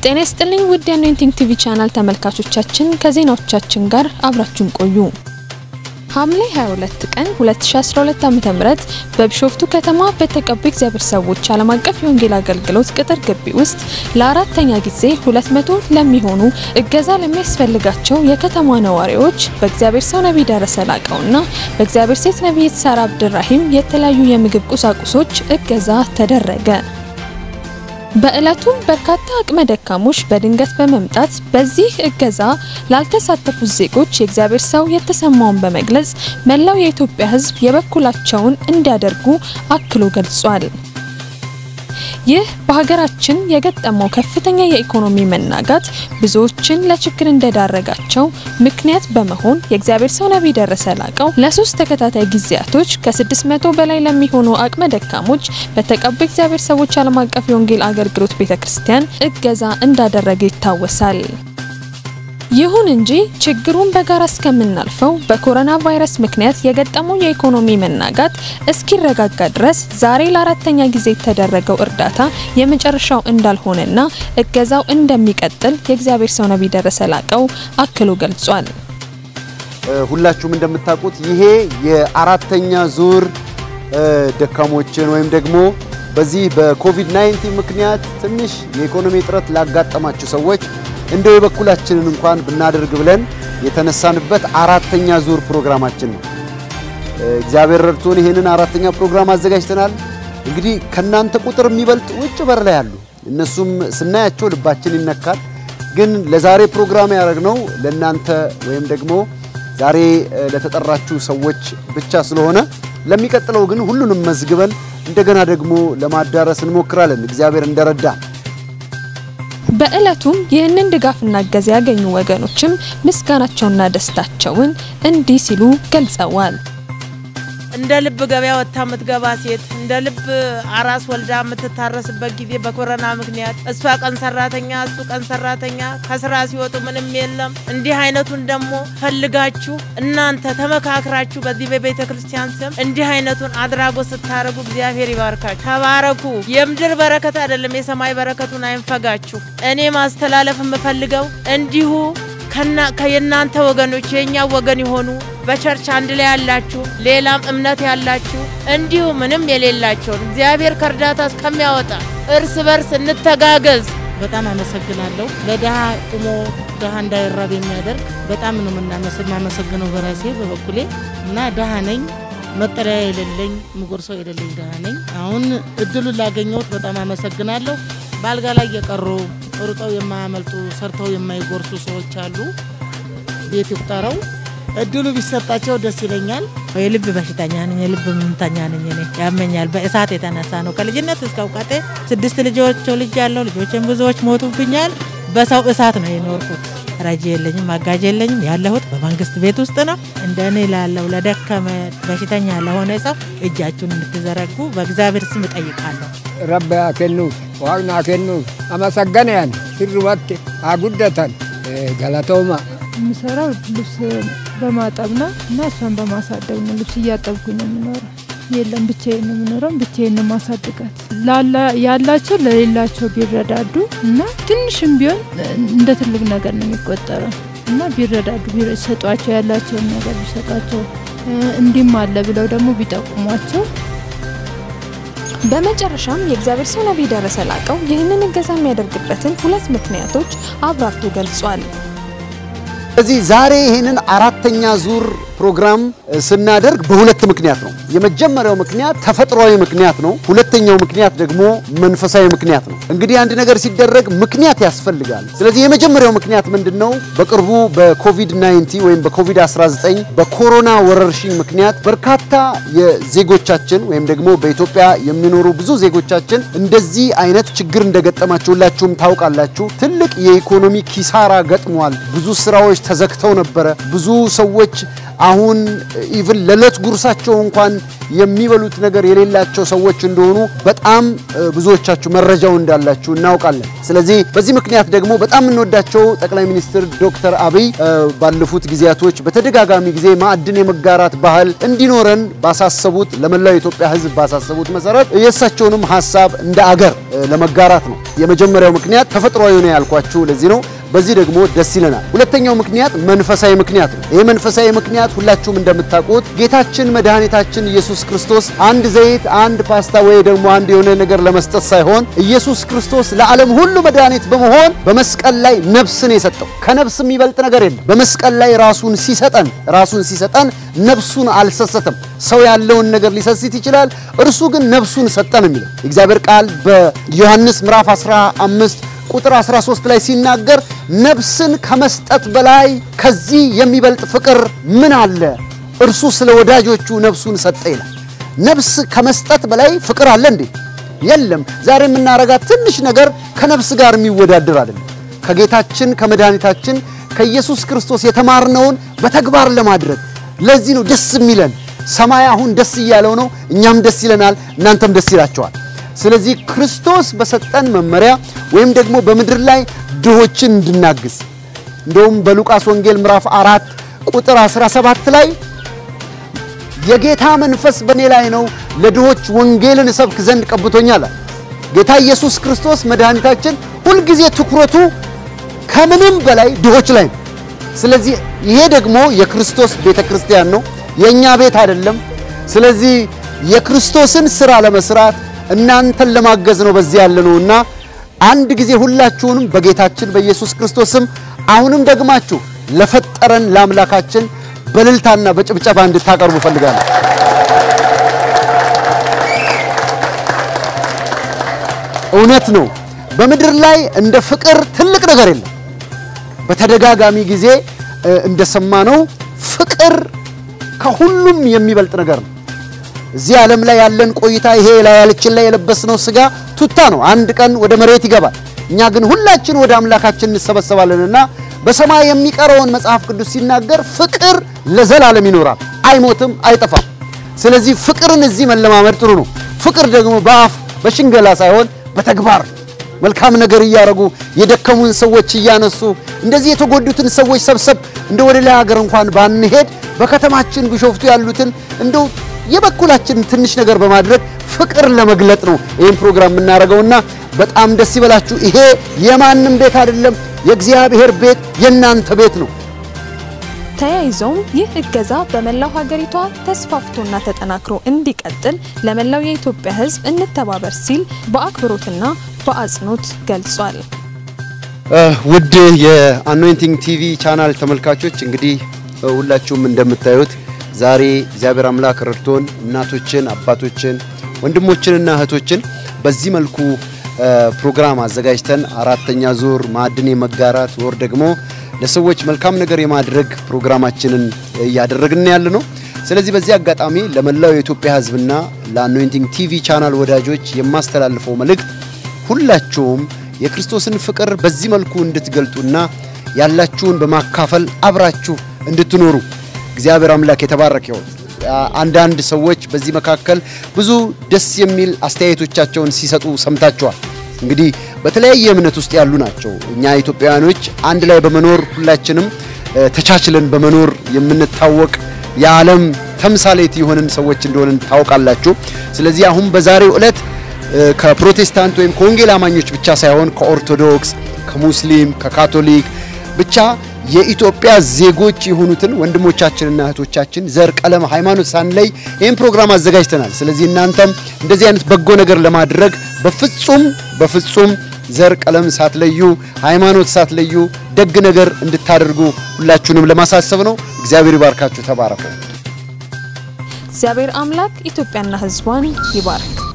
ጤና ይስጥልኝ ውድ የአኖይንቲንግ ቲቪ ቻናል ተመልካቾቻችን፣ ከዜናዎቻችን ጋር አብራችሁን ቆዩ። ሐምሌ 22 ቀን 2012 ዓ.ም በቢሾፍቱ ከተማ በተቀቡ እግዚአብሔር ሰዎች ዓለም አቀፍ የወንጌል አገልግሎት ቅጥር ግቢ ውስጥ ለአራተኛ ጊዜ 200 ለሚሆኑ እገዛ ለሚያስፈልጋቸው የከተማ ነዋሪዎች በእግዚአብሔር ሰው ነቢይ ደረሰ ላቀውና በእግዚአብሔር ሴት ነቢይት ሳራ አብድራሂም የተለያዩ የምግብ ቁሳቁሶች እገዛ ተደረገ። በዕለቱም በርካታ አቅመ ደካሞች በድንገት በመምጣት በዚህ እገዛ ላልተሳተፉት ዜጎች የእግዚአብሔር ሰው የተሰማውን በመግለጽ መላው የኢትዮጵያ ሕዝብ የበኩላቸውን እንዲያደርጉ አክሎ ገልጿል። ይህ በሀገራችን የገጠመው ከፍተኛ የኢኮኖሚ መናጋት ብዙዎችን ለችግር እንደዳረጋቸው ምክንያት በመሆን የእግዚአብሔር ሰው ነቢይ ደረሰ ላቀው ለሶስት ተከታታይ ጊዜያቶች ከ600 በላይ ለሚሆኑ አቅመ ደካሞች በተቀቡ እግዚአብሔር ሰዎች ዓለም አቀፍ የወንጌል አገልግሎት ቤተክርስቲያን እገዛ እንዳደረገ ይታወሳል። ይሁን እንጂ ችግሩን በጋራ እስከምናልፈው በኮሮና ቫይረስ ምክንያት የገጠመው የኢኮኖሚ መናጋት እስኪረጋጋ ድረስ ዛሬ ለአራተኛ ጊዜ የተደረገው እርዳታ የመጨረሻው እንዳልሆነና እገዛው እንደሚቀጥል የእግዚአብሔር ሰው ነቢይ ደረሰ ላቀው አክሎ ገልጿል። ሁላችሁም እንደምታውቁት ይሄ የአራተኛ ዙር ደካሞችን ወይም ደግሞ በዚህ በኮቪድ-19 ምክንያት ትንሽ የኢኮኖሚ እጥረት ላጋጠማቸው ሰዎች እንደው የበኩላችንን እንኳን ብናደርግ ብለን የተነሳንበት አራተኛ ዙር ፕሮግራማችን ነው። እግዚአብሔር ረድቶን ይህንን አራተኛ ፕሮግራም አዘጋጅተናል። እንግዲህ ከናንተ ቁጥር የሚበልጥ ውጭ በር ላይ አሉ። እነሱም ስናያቸው ልባችን ይነካል። ግን ለዛሬ ፕሮግራም ያደረግነው ለናንተ ወይም ደግሞ ዛሬ ለተጠራችሁ ሰዎች ብቻ ስለሆነ ለሚቀጥለው ግን ሁሉንም መዝግበን እንደገና ደግሞ ለማዳረስ እንሞክራለን እግዚአብሔር እንደረዳ በዕለቱም ይህንን ድጋፍና እገዛ ያገኙ ወገኖችም ምስጋናቸውና ደስታቸውን እንዲህ ሲሉ ገልጸዋል። እንደ ልብ ገበያ ወጥታ የምትገባ ሴት እንደ ልብ አራስ ወልዳ የምትታረስበት ጊዜ በኮረና ምክንያት እሷ ቀን ሰራተኛ እሱ ቀን ሰራተኛ ከስራ ሲወጡ ምንም የለም። እንዲህ አይነቱን ደግሞ ፈልጋችሁ እናንተ ተመካክራችሁ በዚህ በቤተ ክርስቲያን ስም እንዲህ አይነቱን አድራጎት ስታደርጉ እግዚአብሔር ይባርካችሁ። ተባረኩ። የምድር በረከት አይደለም የሰማይ በረከቱን አይንፈጋችሁ። እኔ ማስተላለፍ የምፈልገው እንዲሁ ከየእናንተ ወገኖች የእኛ ወገን የሆኑ በቸርች አንድ ላይ ያላችሁ ሌላም እምነት ያላችሁ እንዲሁ ምንም የሌላቸውን እግዚአብሔር ከእርዳታ እስከሚያወጣ እርስ በርስ እንተጋገዝ። በጣም አመሰግናለሁ። ለድሃ ቁሞ ድሃ እንዳይራብ የሚያደርግ በጣም ነው የማመሰግነው በራሴ በበኩሌ እና ድሃ ነኝ፣ መጠለያ የሌለኝ ምጎርሰው የሌለኝ ድሃ ነኝ። አሁን እድሉን ላገኘሁት በጣም አመሰግናለሁ። በአልጋ ላይ የቀሩ ሩጠው የማያመልጡ ሰርተው የማይጎርሱ ሰዎች አሉ። ቤት ይቁጠረው። እድሉ ቢሰጣቸው ደስ ይለኛል። የልብ በሽተኛ ነኝ፣ የልብ ህመምተኛ ነኝ። እኔ ያመኛል። በእሳት የተነሳ ነው። ከልጅነት እስከ እውቀቴ ስድስት ልጆች ልጅ ያለው ልጆችን ብዙዎች ሞቱብኛል። በሰው እሳት ነው የኖርኩት። ረጂ የለኝም፣ አጋዥ የለኝም። ያለሁት በመንግስት ቤት ውስጥ ነው። እንደ እኔ ላለው ለደከመ በሽተኛ ለሆነ ሰው እጃችሁን እንድትዘረጉ በእግዚአብሔር ስም እጠይቃለሁ። ረቢ አኬኑፍ ዋቅና አኬኑፍ አመሰገነያን ሲርወት አጉደተን ገለቶማ የምሰራው ልብስ በማጠብ ነው እና እሷን በማሳደግ ነው። ልብስ እያጠብኩኝ ነው የምኖረው። የለም ብቻዬን ነው የምኖረው። ብቻዬን ነው ማሳድጋት። ያላቸው ለሌላቸው ቢረዳዱ እና ትንሽም ቢሆን እንደ ትልቅ ነገር ነው የሚቆጠረው እና ቢረዳዱ ቢሰጧቸው፣ ያላቸውን ነገር ቢሰጧቸው፣ እንዲህም አለ ብለው ደግሞ ቢጠቁሟቸው በመጨረሻም የእግዚአብሔር ሰው ነቢይ ደረሰ ላቀው ይህንን እገዛ የሚያደርግበትን ሁለት ምክንያቶች አብራርቶ ገልጿል። ስለዚህ ዛሬ ይህንን አራተኛ ዙር ፕሮግራም ስናደርግ በሁለት ምክንያት ነው። የመጀመሪያው ምክንያት ተፈጥሯዊ ምክንያት ነው። ሁለተኛው ምክንያት ደግሞ መንፈሳዊ ምክንያት ነው። እንግዲህ አንድ ነገር ሲደረግ ምክንያት ያስፈልጋል። ስለዚህ የመጀመሪያው ምክንያት ምንድን ነው? በቅርቡ በኮቪድ-19 ወይም በኮቪድ-19 በኮሮና ወረርሽኝ ምክንያት በርካታ የዜጎቻችን ወይም ደግሞ በኢትዮጵያ የሚኖሩ ብዙ ዜጎቻችን እንደዚህ አይነት ችግር እንደገጠማቸው ሁላችሁም ታውቃላችሁ። ትልቅ የኢኮኖሚ ኪሳራ ገጥሟል። ብዙ ስራዎች ተዘግተው ነበረ። ብዙ ሰዎች አሁን ኢቭን ለዕለት ጉርሳቸው እንኳን የሚበሉት ነገር የሌላቸው ሰዎች እንደሆኑ በጣም ብዙዎቻችሁ መረጃው እንዳላችሁ እናውቃለን። ስለዚህ በዚህ ምክንያት ደግሞ በጣም የምንወዳቸው ጠቅላይ ሚኒስትር ዶክተር አብይ ባለፉት ጊዜያቶች በተደጋጋሚ ጊዜ ማዕድን የመጋራት ባህል እንዲኖረን ባሳሰቡት ለመላው የኢትዮጵያ ሕዝብ ባሳሰቡት መሰረት የእሳቸውንም ሀሳብ እንደ አገር ለመጋራት ነው። የመጀመሪያው ምክንያት ተፈጥሯዊ ነው ያልኳችሁ ለዚህ ነው። በዚህ ደግሞ ደስ ይለናል። ሁለተኛው ምክንያት መንፈሳዊ ምክንያት ነው። ይህ መንፈሳዊ ምክንያት ሁላችሁም እንደምታውቁት ጌታችን መድኃኒታችን ኢየሱስ ክርስቶስ አንድ ዘይት፣ አንድ ፓስታ ወይ ደግሞ አንድ የሆነ ነገር ለመስጠት ሳይሆን ኢየሱስ ክርስቶስ ለዓለም ሁሉ መድኃኒት በመሆን በመስቀል ላይ ነፍስን የሰጠው ከነፍስ የሚበልጥ ነገር የለም። በመስቀል ላይ ራሱን ሲሰጠን ራሱን ሲሰጠን ነፍሱን አልሰሰተም። ሰው ያለውን ነገር ሊሰስት ይችላል፣ እርሱ ግን ነፍሱን ሰጠን የሚለው የእግዚአብሔር ቃል በዮሐንስ ምዕራፍ 15 ቁጥር 13 ላይ ሲናገር ነፍስን ከመስጠት በላይ ከዚህ የሚበልጥ ፍቅር ምን አለ? እርሱ ስለ ወዳጆቹ ነፍሱን ሰጠ ይላል። ነፍስ ከመስጠት በላይ ፍቅር አለ እንዴ? የለም። ዛሬ የምናረጋት ትንሽ ነገር ከነፍስ ጋር የሚወዳደር አይደለም። ከጌታችን ከመድኃኒታችን ከኢየሱስ ክርስቶስ የተማርነውን በተግባር ለማድረግ ለዚህ ነው ደስ የሚለን። ሰማይ አሁን ደስ እያለው ነው፣ እኛም ደስ ይለናል፣ እናንተም ደስ ይላቸዋል። ስለዚህ ክርስቶስ በሰጠን መመሪያ ወይም ደግሞ በምድር ላይ ድሆችን እንድናግዝ እንደውም በሉቃስ ወንጌል ምዕራፍ አራት ቁጥር 17 ላይ የጌታ መንፈስ በእኔ ላይ ነው፣ ለድሆች ወንጌልን እሰብክ ዘንድ ቀብቶኛል። ጌታ ኢየሱስ ክርስቶስ መድኃኒታችን ሁልጊዜ ትኩረቱ ከምንም በላይ ድሆች ላይ ነው። ስለዚህ ይሄ ደግሞ የክርስቶስ ቤተ ክርስቲያን ነው፣ የእኛ ቤት አይደለም። ስለዚህ የክርስቶስን ስራ ለመስራት እናንተን ለማገዝ ነው በዚህ ያለ ነውና አንድ ጊዜ ሁላችሁንም በጌታችን በኢየሱስ ክርስቶስም አሁንም ደግማችሁ ለፈጠረን ለአምላካችን በእልልታና በጭብጨባ እንድታቀርቡ ፈልጋለሁ። እውነት ነው። በምድር ላይ እንደ ፍቅር ትልቅ ነገር የለም። በተደጋጋሚ ጊዜ እንደሰማነው ፍቅር ከሁሉም የሚበልጥ ነገር ነው። እዚህ ዓለም ላይ ያለን ቆይታ ይሄ ላያችን ላይ የለበስነው ስጋ ቱታ ነው። አንድ ቀን ወደ መሬት ይገባል። እኛ ግን ሁላችን ወደ አምላካችን እንሰበሰባለንና በሰማይ የሚቀረውን መጽሐፍ ቅዱስ ሲናገር ፍቅር ለዘላለም ይኖራል፣ አይሞትም፣ አይጠፋም። ስለዚህ ፍቅርን እዚህ መለማመድ ጥሩ ነው። ፍቅር ደግሞ በአፍ በሽንገላ ሳይሆን በተግባር መልካም ነገር እያደረጉ የደከሙን ሰዎች እያነሱ እንደዚህ የተጎዱትን ሰዎች ሰብሰብ እንደ ወደ ሌላ ሀገር እንኳን ባንሄድ በከተማችን ቢሾፍቱ ያሉትን እንደው የበኩላችን ትንሽ ነገር በማድረግ ፍቅር ለመግለጥ ነው ይህን ፕሮግራም የምናደርገውና በጣም ደስ ይበላችሁ። ይሄ የማንም ቤት አይደለም፣ የእግዚአብሔር ቤት የእናንተ ቤት ነው። ተያይዘውም ይህ እገዛ በመላው ሀገሪቷ ተስፋፍቶና ተጠናክሮ እንዲቀጥል ለመላው የኢትዮጵያ ሕዝብ እንተባበር ሲል በአክብሮትና በአጽንኦት ገልጿል። ውድ የአኖይንቲንግ ቲቪ ቻናል ተመልካቾች እንግዲህ ሁላችሁም እንደምታዩት ዛሬ እግዚአብሔር አምላክ ረድቶን እናቶችን፣ አባቶችን፣ ወንድሞችንና እህቶችን በዚህ መልኩ ፕሮግራም አዘጋጅተን አራተኛ ዙር ማዕድን የመጋራት ወር ደግሞ ለሰዎች መልካም ነገር የማድረግ ፕሮግራማችንን እያደረግን ያለ ነው። ስለዚህ በዚህ አጋጣሚ ለመላው የኢትዮጵያ ሕዝብና ለአኖይንቲንግ ቲቪ ቻናል ወዳጆች የማስተላልፈው መልእክት ሁላችሁም የክርስቶስን ፍቅር በዚህ መልኩ እንድትገልጡና ያላችሁን በማካፈል አብራችሁ እንድትኖሩ እግዚአብሔር አምላክ የተባረከ ይሁን። አንዳንድ ሰዎች በዚህ መካከል ብዙ ደስ የሚል አስተያየቶቻቸውን ሲሰጡ ሰምታችኋል። እንግዲህ በተለያየ እምነት ውስጥ ያሉ ናቸው። እኛ ኢትዮጵያውያኖች አንድ ላይ በመኖር ሁላችንም ተቻችለን በመኖር የምንታወቅ የዓለም ተምሳሌት የሆንን ሰዎች እንደሆንን ታውቃላችሁ። ስለዚህ አሁን በዛሬው ዕለት ከፕሮቴስታንት ወይም ከወንጌል አማኞች ብቻ ሳይሆን ከኦርቶዶክስ፣ ከሙስሊም፣ ከካቶሊክ ብቻ የኢትዮጵያ ዜጎች የሆኑትን ወንድሞቻችንና እህቶቻችን ዘር፣ ቀለም፣ ሃይማኖት ሳንለይ ይህን ፕሮግራም አዘጋጅተናል። ስለዚህ እናንተም እንደዚህ አይነት በጎ ነገር ለማድረግ በፍጹም በፍጹም ዘር፣ ቀለም ሳትለዩ ሃይማኖት ሳትለዩ ደግ ነገር እንድታደርጉ ሁላችሁንም ለማሳሰብ ነው። እግዚአብሔር ይባርካችሁ። ተባረኩ። እግዚአብሔር አምላክ ኢትዮጵያና ሕዝቧን ይባርክ።